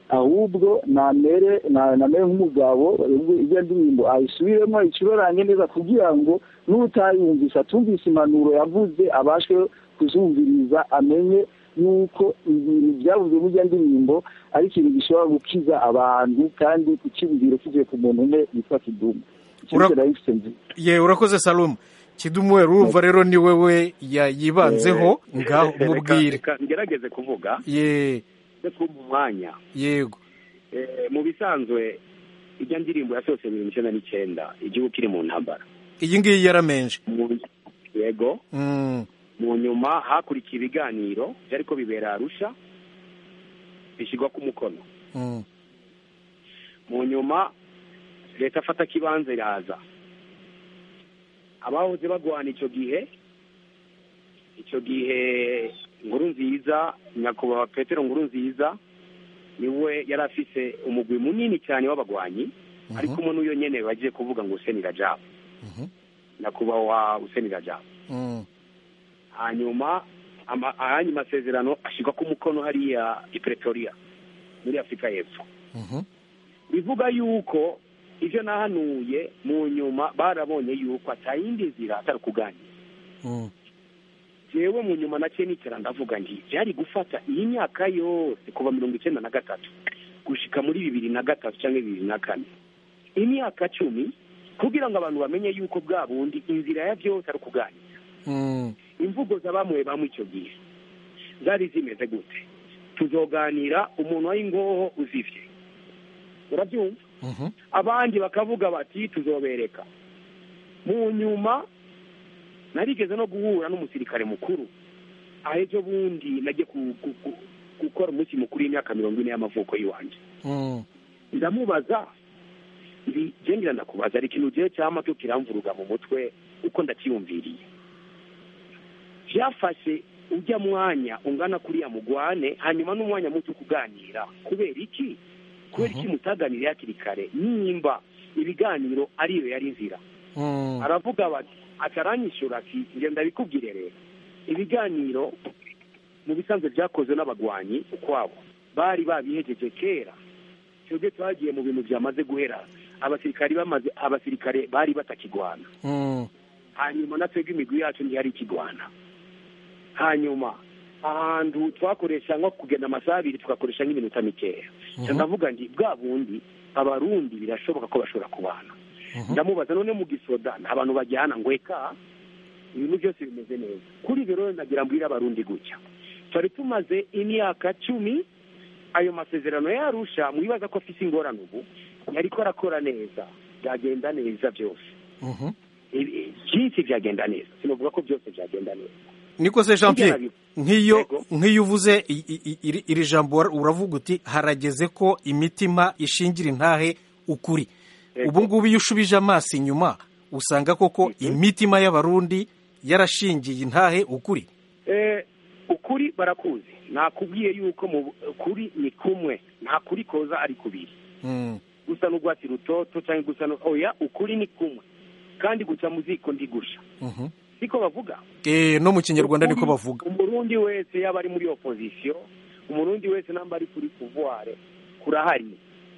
ahubwo namere na- namere nk'umugabo ubwo iyo ndirimbo ayisubiremo ayicurange neza kugira ngo n'utayumvise atumvise impanuro yavuze abashe kuzumviriza amenye yuko ibintu byavuze burya ndirimbo ari ikintu gishobora gukiza abantu kandi ukibwira kivuye ku muntu umwe yitwa kidumu Ura- ye urakoze salumu kidumu we urumva rero ni wewe ya- yibanzeho ngaho Reka- mubwire reka ngerageze kuvuga ye ndetse mu mwanya yego Eh, mu bisanzwe ijya ndirimbo yasohotse mirongo icyenda n'icyenda igihugu kiri mu ntambara iyi ngiyi yaramenje Mu- yego Mm, mu nyuma hakurikiye ibiganiro byariko bibera arusha bishyirwa ku mukono mm, mu nyuma leta afata kibanza iraza abahoze bagwana icyo gihe icyo gihe nkuru nziza nyakubahwa petero nkuru nziza niwe yari afise umugwi munini cyane w'abagwanyi ari kumwe n'uyo nyene bagiye kuvuga ngo Hussein Rajab mhm, nyakubahwa Hussein Rajab mm, hanyuma ama- ayanyu masezerano ashyirwa ku mukono hariya i Pretoria muri Afurika y'Epfo mhm, bivuga yuko ibyo nahanuye mu nyuma barabonye yuko atayindi nzira atari kuganira mm, jewe mu nyuma nacyo nicara ndavuga nti byari gufata iyi myaka yose kuva mirongo icyenda na gatatu gushika muri bibiri na gatatu cyangwa bibiri na kane imyaka cumi kugira ngo abantu bamenye yuko bwa bundi inzira ya byose ari ukuganira mm, imvugo za bamwe bamwe icyo gihe zari zimeze gute tuzoganira umuntu w'ingoho uzivye urabyumva mhm, abandi bakavuga bati tuzobereka mu nyuma narigeze no guhura n'umusirikare mukuru aho ejo bundi nagiye ku- ku- ku- gukora umunsi mukuru w'imyaka mirongo ine y'amavuko y'iwanjye mm, ndamubaza ndi ngira ndakubaza ari ikintu gihe cyama cyo kiramvuruga mu mutwe uko ndakiyumviriye byafashe ujya mwanya ungana kuriya mugwane hanyuma n'umwanya muto kuganira kubera iki kubera iki mutaganiriye hakiri kare nimba ibiganiro ariyo yari nzira mm, aravuga bati ataranyishyura ati njye ndabikubwire rero ibiganiro mu bisanzwe byakozwe n'abagwanyi ukwabo bari babihejeje kera twebwe twagiye mu bintu byamaze guhera abasirikari bamaze abasirikare bari batakigwana mm, hanyuma na twebwe imigwi yacu ntiyari ikigwana hanyuma ahantu twakoresha nko kugenda amasaha abiri tugakoresha nk'iminota mikeya Mhm. ndavuga nti bwa bundi abarundi birashoboka ko bashobora kubana mhm, ndamubaza none mu gisoda nta bantu bajyana ngo eka ibintu byose bimeze neza kuri ibyo rero ndagira mbwira abarundi gutya twari tumaze imyaka cumi ayo masezerano yarusha mwibaza ko afite ingorane ubu yariko arakora neza byagenda neza byose mhm. Ibi- byinshi byagenda neza sinavuga ko byose byagenda neza niko se jean pierre Kugira nk'iyo Yego. nk'iyo uvuze i- i- i- iri iri jambo ura- uravuga uti harageze ko imitima ishingira intahe ukuri Yego. ubu ngubu iyo ushubije amaso inyuma usanga koko imitima y'abarundi yarashingiye intahe ukuri Eh, ukuri barakuzi nakubwiye yuko mu kuri ni kumwe nta kuri koza ari kubiri Mm, gusa n'urwatsi rutoto cyangwa gusa no oya ukuri ni kumwe kandi guca mu ziko ndigusha mhm. siko bavuga Eh, no mu kinyarwanda niko Ukuri, bavuga umurundi wese yaba ari muri opposition umurundi wese namba ari kuri pouvoir kurahari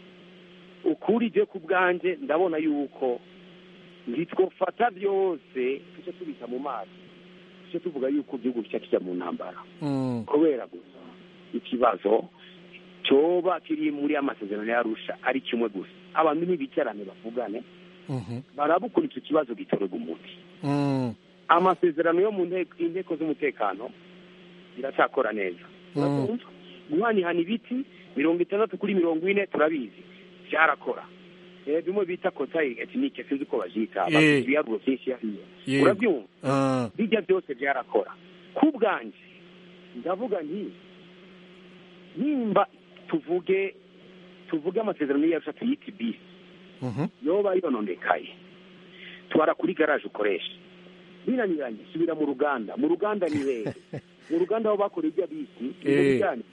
ukuri je ku bwanje ndabona yuko ntitwofata byose tuce tubita mu mazi tuce tuvuga yuko igihugu kica kijya mu ntambara Mm, kubera gusa ikibazo cyoba kiri muri amasezerano yarusha ari kimwe gusa abantu ntibicarane bavugane mhm, barabukura icyo kibazo gitorerwa umuti mm, amasezerano yo mu nteko inteko z'umutekano ziracyakora neza Mm. Urabyumva? guhanihana ibiti mirongo itandatu kuri mirongo ine turabizi byarakora Eh, bimwe bita kotayi etinike sinzi uko babyita Eh. bafite ibiharuro byinshi hariya Yego. urabyumva ah, bijya byose byarakora ku bwanjye ndavuga nti nimba tuvuge tuvuge amasezerano yacu tuyita bisi mhm, yoba yononekaye twara kuri garaje ukoresha binaniranye subira mu ruganda mu ruganda ni hehe mu ruganda aho bakoreye ibyo bisi ni mu Eh. bijyanye.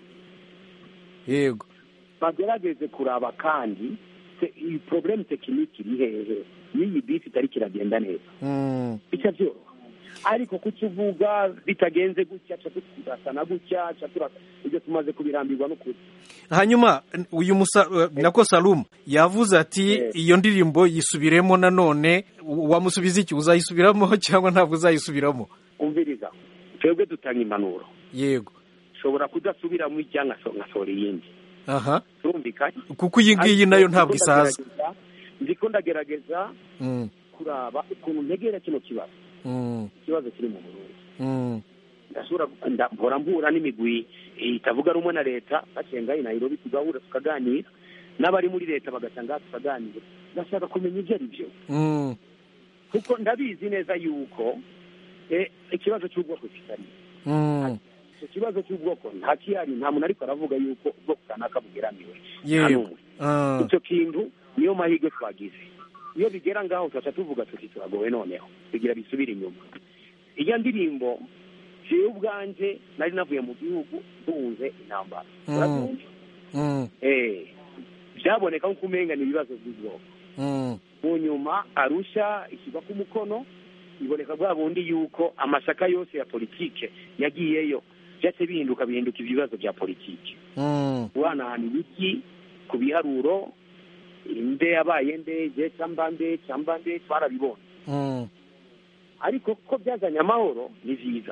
yego bagerageze kuraba kandi se- iyi porobulemu tekiniki iri hehe n'iyi bisi itari kiragenda neza Mm, bica byoroha ariko kukivuga bitagenze gutya ca turasana gutya ca turasa ibyo tumaze kubirambirwa n'ukuri hanyuma uyu musa eh, nako salumu yavuze ati Eh. iyo ndirimbo yisubiremo nanone wamusubiza iki uzayisubiramo cyangwa ntabwo uzayisubiramo umviriza twebwe dutanga impanuro yego nshobora kudasubiramo ijya nkaso- nkasohora iyindi aha turumvikanye kuko iyi ngiyi nayo ntabwo Ndiko isaza ndagerageza- ndiko ndagerageza Mm, kuraba ukuntu ntegera kino kibazo mm, ikibazo kiri mu burundi mm, ndashobora nda- mpora mpura n'imigwi itavuga rumwe na leta bacenga i nairobi tugahura tukaganira n'abari muri leta bagasanga tukaganira ndashaka kumenya ibyo ari byo mm, kuko ndabizi neza yuko eh, ikibazo cy'ubwoko kitari mm. icyo kibazo cy'ubwoko nta kihari nta muntu ariko aravuga yuko ubwoko kanaka bugeramiwe nta yewe n'umwe Ah, icyo kintu niyo mahirwe twagize iyo bigera ngaho tugaca tuvuga tuti turagowe noneho bigira bisubire inyuma iyo ndirimbo jewe ubwanje nari navuye mu gihugu duhunze intambara Mm. urabyumva mm, eh byaboneka nko umenga ni ibibazo by'ubwoko mm, mu nyuma arusha ishyirwa ku mukono biboneka bwa bundi yuko amashyaka yose ya politike yagiyeyo byose bihinduka bihinduka ibibazo bya politike mm, guhanahana ibiki ku biharuro inde yabaye nde je cyamba nde cyamba nde twarabibonye mm, ariko ko byazanye amahoro ni byiza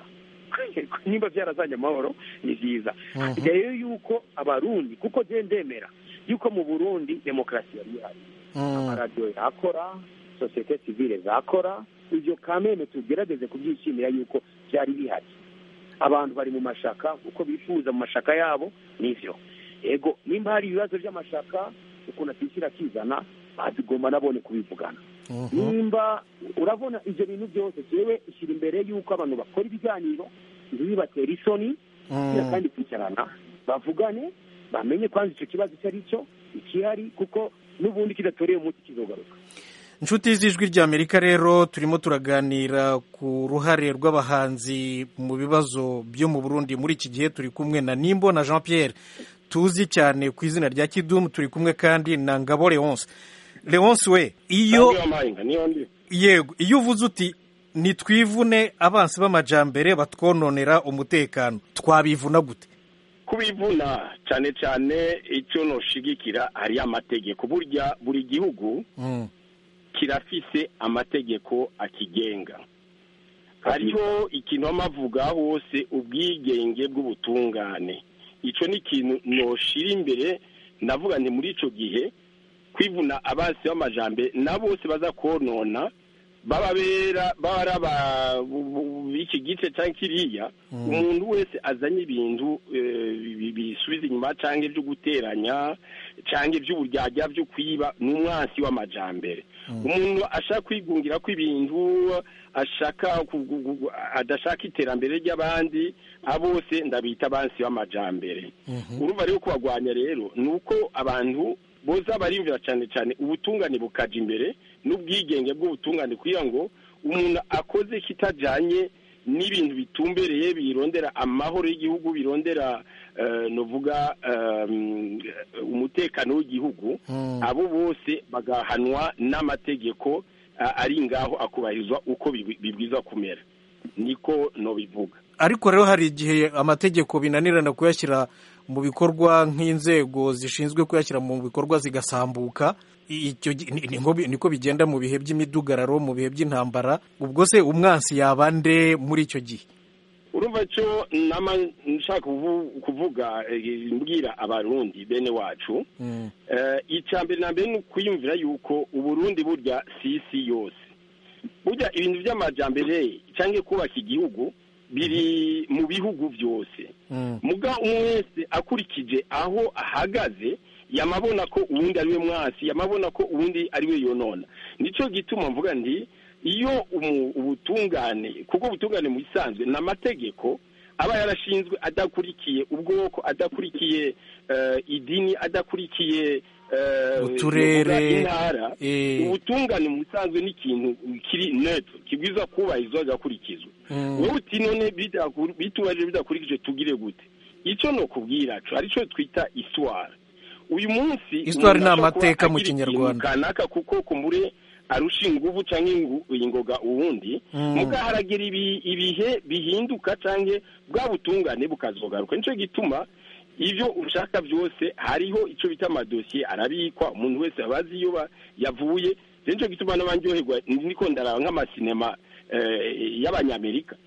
nimba byarazanye amahoro ni byiza Mhm. rero yuko abarundi kuko je ndemera yuko mu burundi demokarasi yari ihari mm, amaradiyo yakora sosiyete sivile zakora ibyo kameme tugerageze kubyishimira yuko byari bihari abantu bari mu mashaka uko bifuza mu mashaka yabo nivyo ego nimba hari ibibazo by'amashaka ukuntu atishyira akizana bazigomba nabone kubivugana mhm, nimba urabona ibyo bintu byose jewe ishyira imbere y'uko abantu bakora ibiganiro ntibibatere isoni kugira mm. kandi kwicarana bavugane bamenye kwanza icyo kibazo icyo ari cyo ikihari kuko n'ubundi kidatoreye umuti kizogaruka inshuti z'ijwi ry'amerika rero turimo turaganira ku ruhare rw'abahanzi mu bibazo byo mu burundi muri iki gihe turi kumwe na nimbo na jean pierre tuzi cyane ku izina rya kidumu turi kumwe kandi na ngabo leonce leonce we iyo Kandi w'amahinga, niyo ndi yego iyo uvuze uti nitwivune abansi b'amajambere batwononera umutekano twabivuna gute kubivuna cyane cyane icyo noshigikira hariyo amategeko burya buri gihugu Mm, kirafise amategeko akigenga hariho ikintu amavuga hose ubwigenge bw'ubutungane icyo ni ikintu noshira imbere navuga nti muri icyo gihe kwivuna abansi b'amajambere na bose baza konona bababera baba ari aba- bu- bu- b'iki gice cyangwa kiriya umuntu wese azanye ibintu eh, bi- bisubiza inyuma cyangwa ibyo guteranya cyangwa iby'uburyarya byo kwiba ni umwansi w'amajambere umuntu ashaka kwigungira ko ibintu ashaka ku- gu- gu- adashaka iterambere ry'abandi abo bose ndabita abansi b'amajambere urumva rero kubagwanya rero ni uko abantu boza barimvira cyane cyane ubutungane bukaja imbere n'ubwigenge bw'ubutungane kugira ngo umuntu akoze kitajanye n'ibintu bitumbereye birondera amahoro y'igihugu birondera eh, novuga um, umutekano w'igihugu Mm. abo bose bagahanwa n'amategeko a- ari ngaho akubahirizwa uko bibi- bibwiza kumera niko nobivuga ariko rero hari igihe amategeko binanirana kuyashyira mu bikorwa nk'inzego zishinzwe kuyashyira mu bikorwa zigasambuka I- icyo gi- ni- ni nko bi- niko bigenda mu bihe by'imidugararo mu bihe by'intambara ubwo se umwansi yaba nde muri icyo gihe urumva cyo nama nshaka kuvu- kuvuga eh, mbwira abarundi bene wacu Mm, Eh, icya mbere na mbere ni ukwiyumvira yuko uburundi burya si isi yose burya ibintu by'amajyambere cyangwa kubaka igihugu biri mu bihugu byose mm, muga umwe wese akurikije aho ahagaze yamabona ko uwundi ari we mwasi yamabona ko uwundi ari we yonona nicyo gituma mvuga ndi iyo umu- ubutungane kuko ubutungane mu bisanzwe ni amategeko aba yarashinzwe adakurikiye ubwoko adakurikiye eh, idini adakurikiye eh, Uturere, novuga intara eh. ubutungane mu bisanzwe ni ikintu kiri neutral kibwiza kubahirizwa gakurikizwa Mm. wowe uti none bidakur- bitubajije bidakurikije tugire gute icyo ni ukubwira co aricyo twita histoire uyu munsi Histoire umuntu ni ashobora amateka kuba mu agira Kinyarwanda. ikintu kanaka kuko kumbure arusha inguvu canke ingu- ingoga uwundi Mm. muga haragira ibi- ibihe bihinduka canke bwa butungane bukazogaruka nico gituma ivyo ushaka byose hariho ico bita amadosiye arabikwa umuntu wese abazi iyo ba- yavuye rero nico gituma n'abanryoherwa niko ndaraba nk'amasinema eh, y'abanyamerika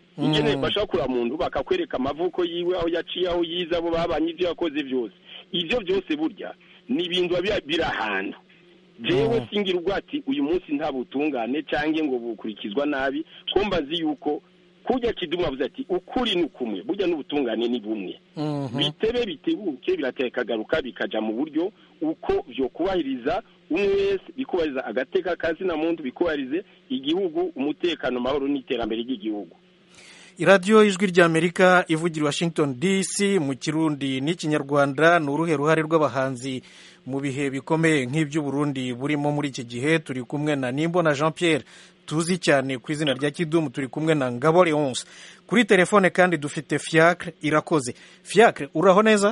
ingene Mm. bashaka kureba muntu bakakwereka amavuko yiwe aho yaciye aho yize abo babanye ibyo yakoze byose ibyo byose burya ni ibintu biba biri ahantu jewe singira ubwati uyu munsi nta butungane cyangwa ngo bukurikizwa nabi ko mbazi yuko kujya kidumu avuze ati ukuri ni ukumwe burya n'ubutungane ni bumwe Mhm. bitebe bitebuke birateka kagaruka bikaja mu buryo uko vyokubahiriza umwe wese bikubahiriza agateka kazina muntu bikubahirize igihugu umutekano amahoro n'iterambere ry'igihugu iradiyo ijwi ry'amerika ivugira i washington dc mu kirundi n'ikinyarwanda ni uruhe ruhare rw'abahanzi mu bihe bikomeye nk'iby'uburundi burimo muri iki gihe turi kumwe na nimbona jean pierre tuzi cyane ku izina rya kidumu turi kumwe na ngabo leonce kuri telefone kandi dufite fiacre irakoze fiacre uraho neza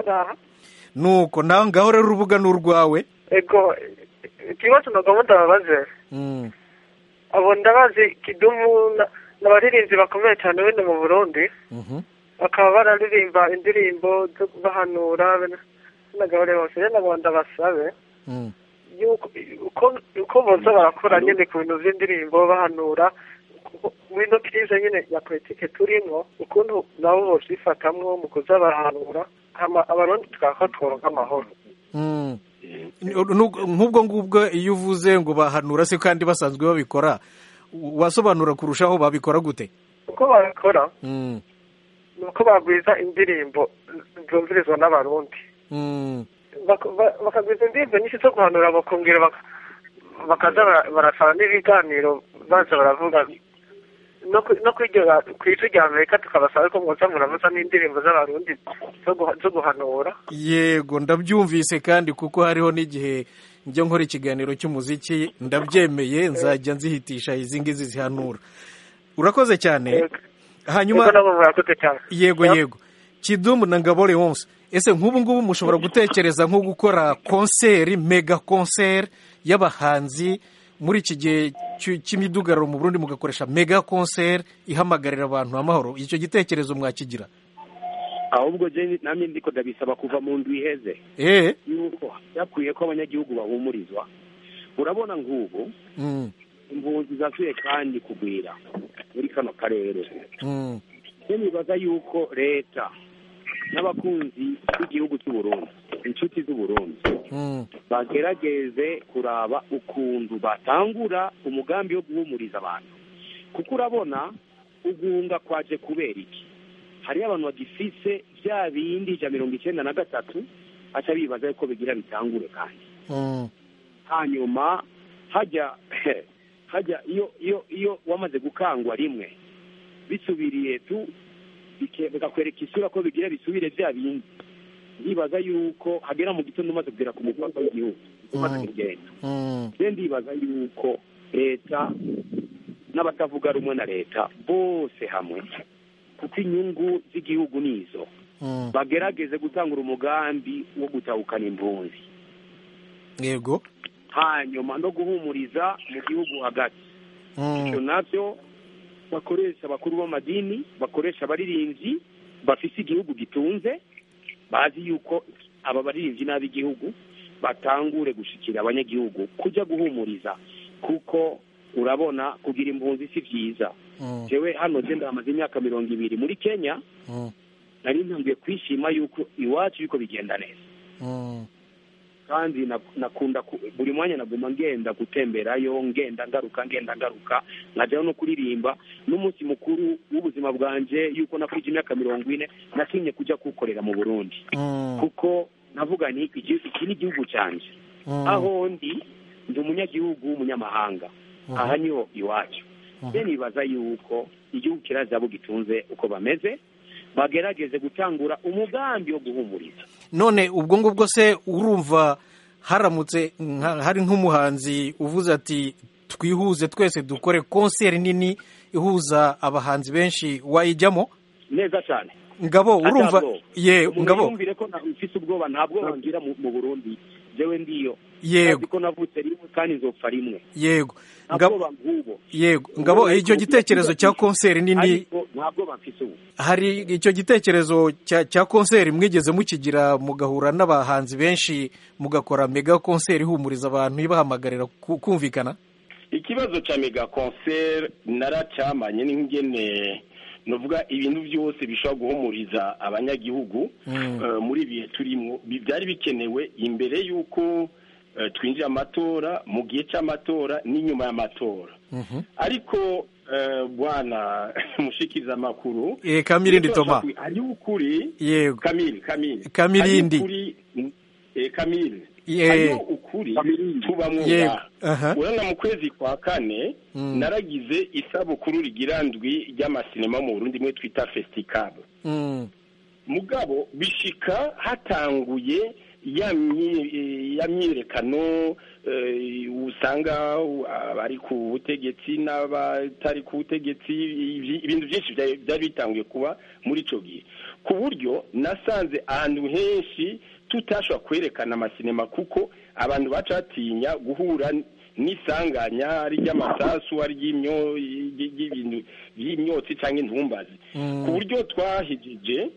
nuko nawe ngaho rero urubuga ni urwawe ego ikibazo nagomba ndababaze Mm, abo ndabazi kidumu na- n'abaririmbyi bakomeye cyane bene mu burundi mhm. bakaba bararirimba indirimbo zo bahanura n'agahore bose rero nagomba ndabasabe Mm. yuko uko uko boza barakora nyine ku bintu by'indirimbo bahanura ku- muri ino kirize nyine ya politike turimo ukuntu nabo boshifatamwo mu kuza barahanura hama abarundi tukaba tworonka amahoro Mm. Nu- nk'ubwo ngubwo iyo uvuze ngo bahanura se kandi basanzwe babikora wasobanura kurushaho babikora gute uko babikora Mm, ni uko bagwiza indirimbo zumvirizwa n'abarundi mm, Bak- ba- bakagwiza indirimbo nyinshi zo guhanura bakongera bak- bakaza bara- barasaba n'ibiganiro baza baravuga no ku- no kuri iryo- ku ijwi rya amerika tukabasaba ko mwoza muravuza n'indirimbo z'abarundi zo guha- zo guhanura yego ndabyumvise kandi kuko hariho n'igihe njya nkora ikiganiro cy'umuziki ndabyemeye nzajya nzihitisha izi ngizi zihanura urakoze cyane hanyuma Yego, nabo murakoze cyane yego yego kidumu na ngabo leonce ese nk'ubu ngubu mushobora gutekereza nko gukora konseri mega konseri y'abahanzi muri iki gihe cy- cy'imidugararo mu burundi mugakoresha mega konseri ihamagarira abantu amahoro icyo gitekerezo mwakigira ahubwo je namye ndiko ndabisaba kuva mu ndwi iheze eh yuko yakwiye ko abanyagihugu bahumurizwa urabona nk'ubu mm, impunzi zasuye kandi kugwira muri kano karere mm, je nibaza yuko leta n'abakunzi b'igihugu cy'uburundi inshuti z'uburundi mm, bagerageze kuraba ukuntu batangura umugambi wo guhumuriza abantu kuko urabona ugunga kwaje kubera iki hariyo abantu bagifise bya bindi ijana mirongo icyenda na gatatu aca bibaza yuko bigira bitangure kandi mm, hanyuma hajya hajya iyo iyo iyo wamaze gukangwa rimwe bisubiriye tu bike- bikakwereka isura ko bigira bisubire bya bindi ndibaza yuko hagera mu gitondo umaze kugera ku mupaka w'igihugu umaze kugenda mm, je ndibaza yuko leta n'abatavuga rumwe na leta bose hamwe kuko inyungu z'igihugu nizo mm. bagerageze gutangura umugambi wo gutahukana impunzi yego hanyuma no guhumuriza mu gihugu hagati ibyo mm, nabyo bakoresha abakuru b'amadini bakoresha abaririmbyi bafise igihugu gitunze bazi yuko aba baririmbyi n'ab'igihugu batangure gushikira abanyagihugu kujya guhumuriza kuko urabona kugira impunzi si byiza mm, jewe hano je ndamaze imyaka mirongo ibiri muri kenya mm, nari ntangiye kwishima yuko iwacu yuko bigenda neza mm. kandi na- nakunda ku- buri mwanya naguma ngenda gutemberayo ngenda ngaruka ngenda ngaruka nkajyaho no kuririmba n'umunsi mukuru w'ubuzima bwanje yuko nakwije imyaka mirongo ine natinye kujya kuwukorera mu burundi Mm, kuko navuga ni iki iki ni igihugu cyanjye mm, aho ndi ndi umunyagihugu w'umunyamahanga Mhm. aha niho iwacu Mhm. je nibaza yuko igihugu kirazi abo gitunze uko bameze bagerageze gutangura umugambi wo guhumuriza none ubwo ngubwo se urumva haramutse nka- hari nk'umuhanzi uvuze ati twihuze twese dukore konseri nini ihuza abahanzi benshi wayijyamo neza cyane ngabo urumva Atabwo. ye umuntu ngabo yumvire ko na- mfise ubwoba nta bwoba ngira mu mu burundi jewe ndiyo Yego. Ndazi ko navutse rimwe kandi nzopfa rimwe yego nta ngabo bwoba nk'ubo yego ngabo icyo gitekerezo cya konseri nini ariko nta bwoba mfise ubu hari icyo gitekerezo cya cya konseri mwigeze mukigira mugahura n'abahanzi benshi mugakora mega konseri ihumuriza abantu ibahamagarira ku- kumvikana ikibazo cya mega konseri naracyamanye n'ingene novuga ibintu byose bishobora guhumuriza abanyagihugu eh, muri ibihe turimo bi- byari bikenewe imbere y'uko eh, twinjira amatora mu gihe cy'amatora n'inyuma y'amatora ariko eh, bwana mushikiriza amakuru Eh, Kamirindi Thomas. hariho ukuri yego kamili kamili Kamirindi. Hariho ukuri, eh, kamili Ye- hariho ukuri tubamwo Ye- ngaha aha. urabona mu kwezi kwa kane Mm. naragize isabukuru rigira ndwi ry'amasinema mu burundi imwe twita festicable Mm. mugabo bishika hatanguye ya myi- eh, ya myiyerekano eh, usanga abari ku butegetsi n'abatari ku butegetsi ibi- ibintu byinshi byari byari bitanguye kuba muri ico gihe ku buryo nasanze ahantu henshi tutashobora kwerekana amasinema kuko abantu baca batinya guhura n'isanganya ari ry'amasasu ari ry'imyo- ry'ibintu by'imyotsi cyangwa intumbazi ku buryo twahejeje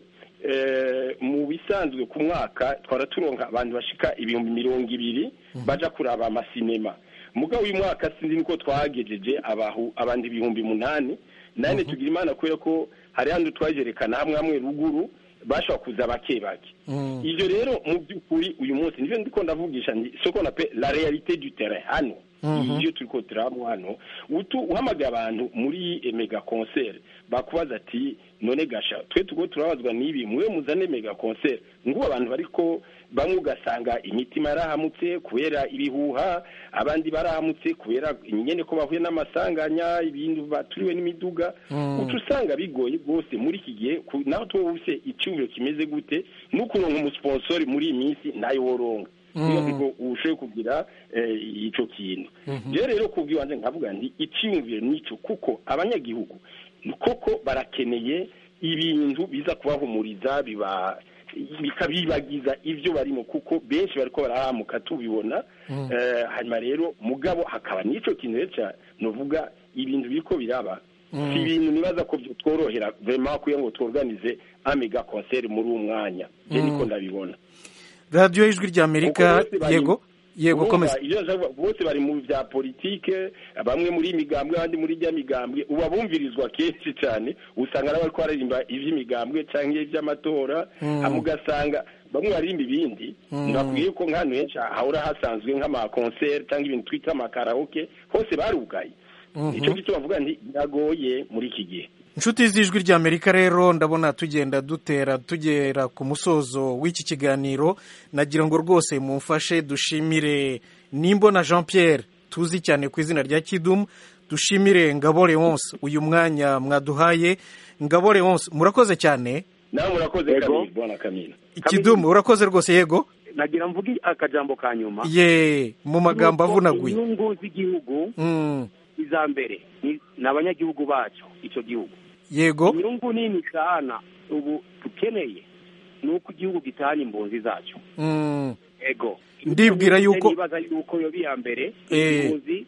eh, mu bisanzwe ku mwaka twara turonka abantu bashika ibihumbi mirongo ibiri baja kuraba amasinema mugabo uyu mwaka sinzi niko twagejeje abahu abandi ibihumbi munani nane tugira imana kubera ko hari handi twajerekana hamwe hamwe ruguru bashobora kuza bake bake ivyo rero mu by'ukuri uyu munsi nivyo ndiko ndavugisha ni soko na pe la réalité du terrain hano Mhm. iyo turiko turabamo hano utu uhamagaye abantu muri eh, mega concert bakubaza ati none gasha twe tugo turabazwa n'ibi mwe muzane mega concert ngo abantu bariko bamwe ugasanga imitima yarahamutse kubera ibihuha abandi barahamutse kubera nyene ko bahuye n'amasanganya ibintu baturiwe n'imiduga Mm. uca usanga bigoye rwose muri iki gihe ku- naho tuba ufise icyubiro kimeze gute n'ukuronka umusponsori muri iyi minsi ntayo woronka Mm. niyo ngo ushoboye kugira eh, ico kintu Mhm. rero rero kubwiwanje nkavuga nti icyiyumviro nico kuko abanyagihugu koko barakeneye ibintu biza kubahumuriza biba bikabibagiza ibyo barimo kuko benshi bariko barahamuka tubibona Mm. Eh, hanyuma rero mugabo hakaba n'ico kintu rero ca novuga ibintu biriko biraba Mm. si ibintu nibaza ko tworohera vraiment kugira ngo tworganize amega concert muri uwo mwanya je Mm. niko ndabibona radiyo y'ijwi ry'amerika Kuko bose bari- yego yego urumva, komeza ibyo nshaka kuvuga, bose bari mu bya politike bamwe muri iyi migambwe abandi muri ijya migambwe ubu abumvirizwa kenshi cyane usanga nabo bariko baririmba ivy'imigambwe canke ivy'amatora Mm. hama ugasanga bamwe baririmba ibindi Mm. nakubwiye ko nk'ahantu henshi hahora hasanzwe nk'amakonseri cyangwa ibintu twita amakaraoke hose barugaye Mhm. icyo gituma bavuga nti biragoye muri iki gihe inshuti z'ijwi ry'amerika rero ndabona tugenda dutera tugera ku musozo w'iki kiganiro nagira ngo rwose mumfashe dushimire nimbona jean pierre tuzi cyane ku izina rya kidumu dushimire ngabo leonce uyu mwanya mwaduhaye ngabo leonce murakoze cyane nawe murakoze Yego. kamili bwana kamili kidumu urakoze rwose yego nagira mvuge akajambo ka nyuma ye mu magambo Nuko avunaguye inyungu z'igihugu Mm, iza mbere ni ni abanyagihugu bacu icyo gihugu yego inyungu nini sana ubu dukeneye ni uko igihugu gitahana impunzi zacu Mm, ego Ndibwira yuko- nibaza yuko yo biya mbere Eh. impunzi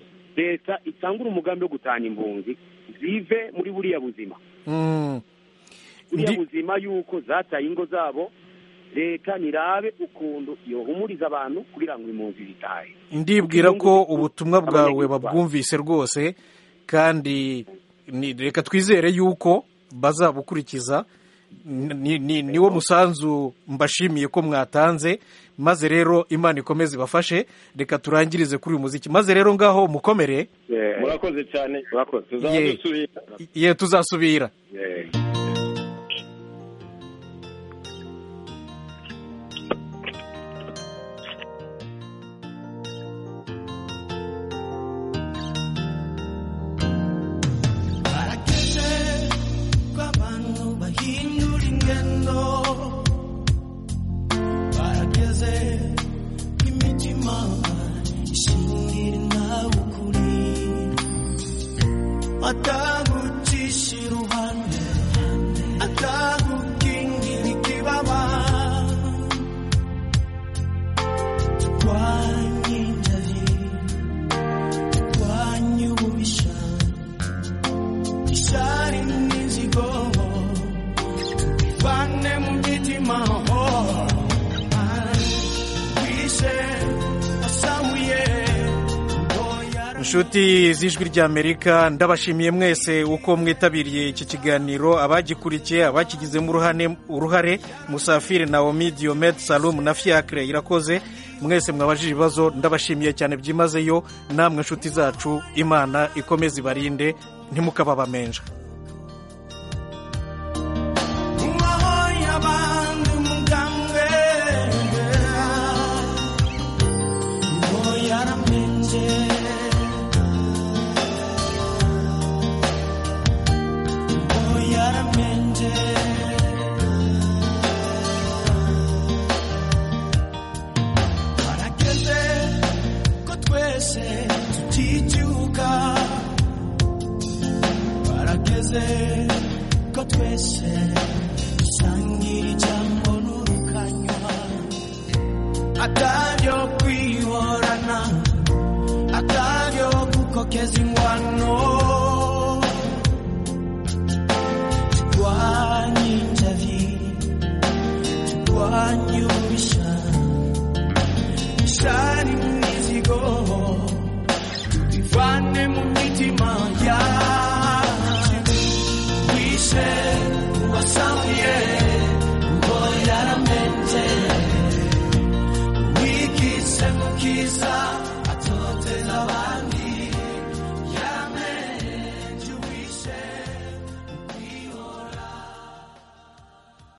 leta itangura umugambi wo gutahana impunzi zive muri buriya buzima mm, buriya Ndi- buzima yuko zataye ingo zabo leta nirabe ukuntu yohumuriza abantu kugira ngo impunzi zitahe ndibwira ko ubutumwa bwawe abanyagihugu babwumvise rwose kandi ni- reka twizere yuko bazabukurikiza ni- ni- niwo musanzu mbashimiye ko mwatanze maze rero imana ikomeze ibafashe reka turangirize kuri uyu muziki maze rero ngaho mukomere murakoze cyane murakoze tuzaba Ye. dusubira ye tuzasubira barageze ko abantu bahindura ingendo barageze ko imitima ishingira nawe ukuri atagucisha iruhande inshuti z'ijwi ry'amerika ndabashimiye mwese uko mwitabiriye iki kiganiro abagikurikiye abakigizemo uruhane- uruhare musafiri naomi diomed salum na fiacre irakoze mwese mwabajije ibibazo ndabashimiye cyane byimazeyo namwe inshuti zacu imana ikomeze ibarinde ntimukababamenja uwahoye abandi umugambwe ngo yaramenje ngo yaramenje harageze ko twese tuticyuka barageze ko twese dusangira ijambo n'urukanywa ataryo kwihorana ataryo gukokeza